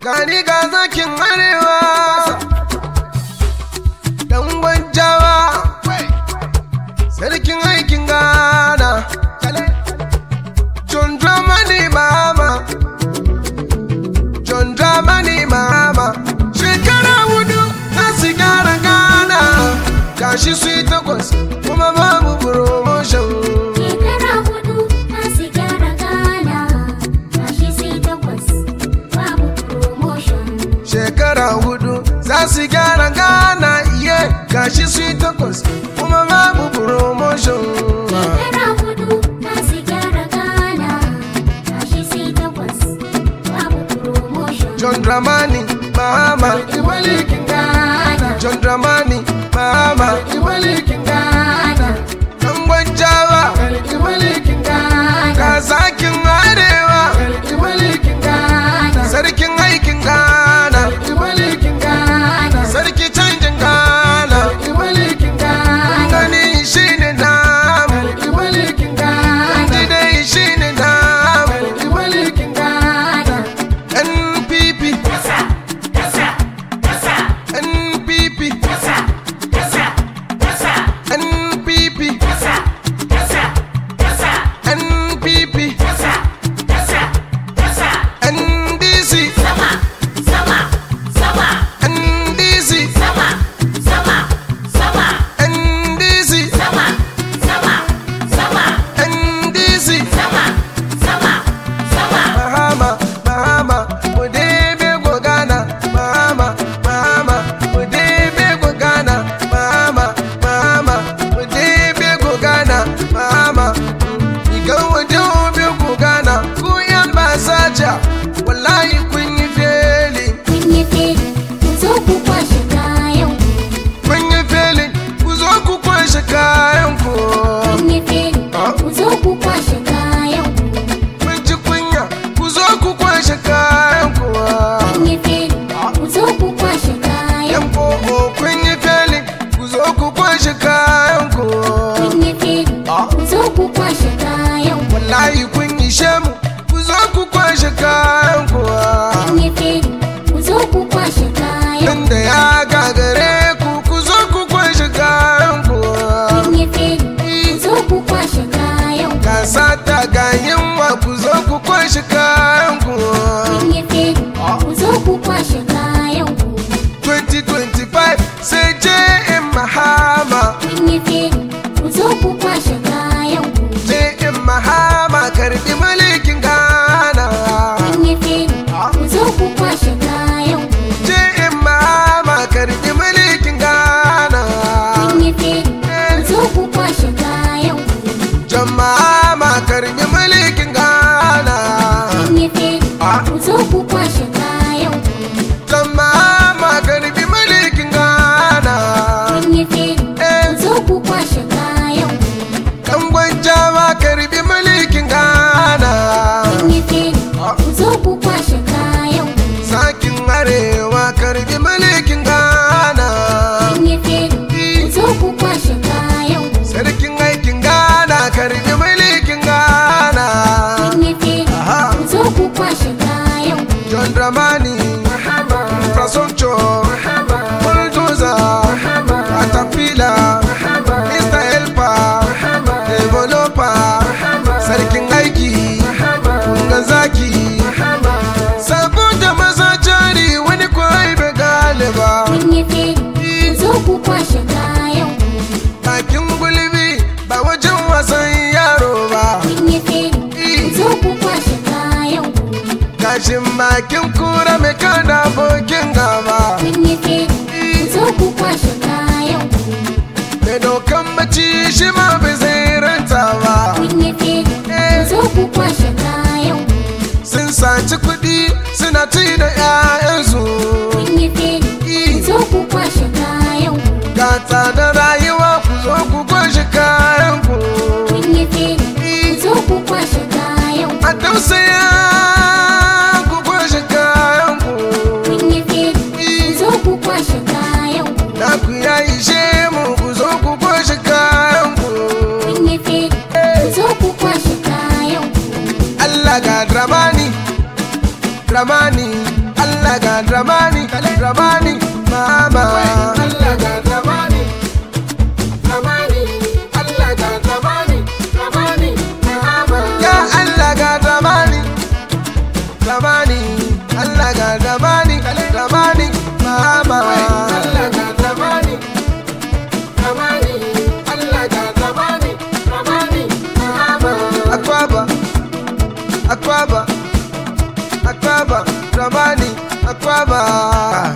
gani ga zakin arewa dan gwanjawa sarkin aikin gana John Dramani mama John Dramani mama shekara hudu na su gyara gana gashi su yi takwas kuma babu promotion Shekara hudu na su gyara Ghana, gashi sai takwas, babu promotion. shekara hudu za su gyara gana iye gashi su yi takwas kuma babu promotion Shekara hudu na su gyara Ghana, gashi sai takwas, babu promotion. John Dramani mama Iwalikin Ghana, John Dramani mama Iwalikin Ghana, dan gwanjawa Iwalikin Ghana, ga zakin arewa Iwalikin Ghana, sarkin aikin gana Iwalikin Ghana, sarki canjin gana Iwalikin Ghana, gani shi ne namu Iwalikin Ghana, didai shi ne namu Iwalikin Ghana. NPP NPP NPP NPP NDC NDC NDC NDC Mahama Mahama Udebe Gogana Mahama Mahama Udebe Gogana Mahama Mahama Udebe Gogana Mahama Igan waje obe Gogana Ku yan basaja Wallahi kun yi feli Kun yi feli, ku zo ku kwashe kayan ku. Kun yi feli Ku zo ku kwashe kayan ku Kun yi feli, ku zo ku kwashe kayan ku. Kun ji kunya Ku zo ku kwashe kayan ku Kun yi feli, ku zo ku kwashe kayan Yan ku. koko kun yi feli Ku zo ku kwashe kayan ku Kun yi feli, ku zo ku kwashe kayan ku. wallahi kun yi shemu ku zo ku kwashe kayan kuwa Kun yi feli, ku zo ku kwashe kayan nan da ya gagare ku ku zo ku kwashe kayan kuwa Kun yi feli, ku zo ku kwashe kayan ku. ga sata ga yunwa ku zo ku kwashe kayan kuwa Kun yi feli, ku zo ku kwashe kayan ku. 2025 sai je in mahama Kun yi feli, ku zo ku kwashe kayan ku. je in mahama karbi mulkin gana Kun yi feli, ku zo ku kwashe kayan ku. je in mahama karbi mulkin gana Kun yi feli, ku zo ku kwashe kayan ku. jama'a ma karbi mulkin gana Kun yi feli, ku zo ku kwashe kayan ku. jama'a ma karbi mulkin gana Kun yi feli, ku zo ku kwashe kayan ku. dan gwanja ma karbi mulkin gana Kun yi feli, ku zo ku kwashe kayan ku. sakin arewa karbi mulkin gana Kun yi feli, ku zo ku kwashe kayan ku. sarkin aikin gana karbi mulkin gana Kun yi feli, ku zo ku kwashe kayan ku. John Dramani infrastructure bulldozer caterpillar Mr. Helper developer sarkin aiki kunga zaki saboda maza jari wani kwai bai galiba Kun yi feli, ku zo ku kwashe kayan ku. bakin gulbi ba wajen wasan yaro ba Kun yi feli, ku zo ku kwashe kayan ku. gashin bakin kura mai kada abokin gaba Kun yi feli, ku zo ku kwashe kayan ku. mai dokan bacci shi ma bai zai ranta ba Kun yi feli, ku zo ku kwashe kayan ku. sun saci kuɗi suna ci da 'ya'yansu Kun yi feli, ku zo ku kwashe kayan ku. ga tsadar rayuwa ku zo ku kwashe kayan ku Kun yi feli, ku zo ku kwashe kayan ku. a tausaya ku kwashe kayan ku Kun yi feli, ku zo ku kwashe kayan ku. na ku ya ishe mu ku zo ku kwashe kayan ku Kun yi feli, ku zo ku kwashe kayan ku. Allah ga dramani dramani Allah ga ga dramani dramani mama Allah ga zamani zamani Allah ga zamani zamani Muhammad ya Allah ga dramani dramani Allah ga dramani dramani mama Allah ga zamani zamani Allah ga zamani zamani Muhammad akwaba akwaba akwaba dramani akwaba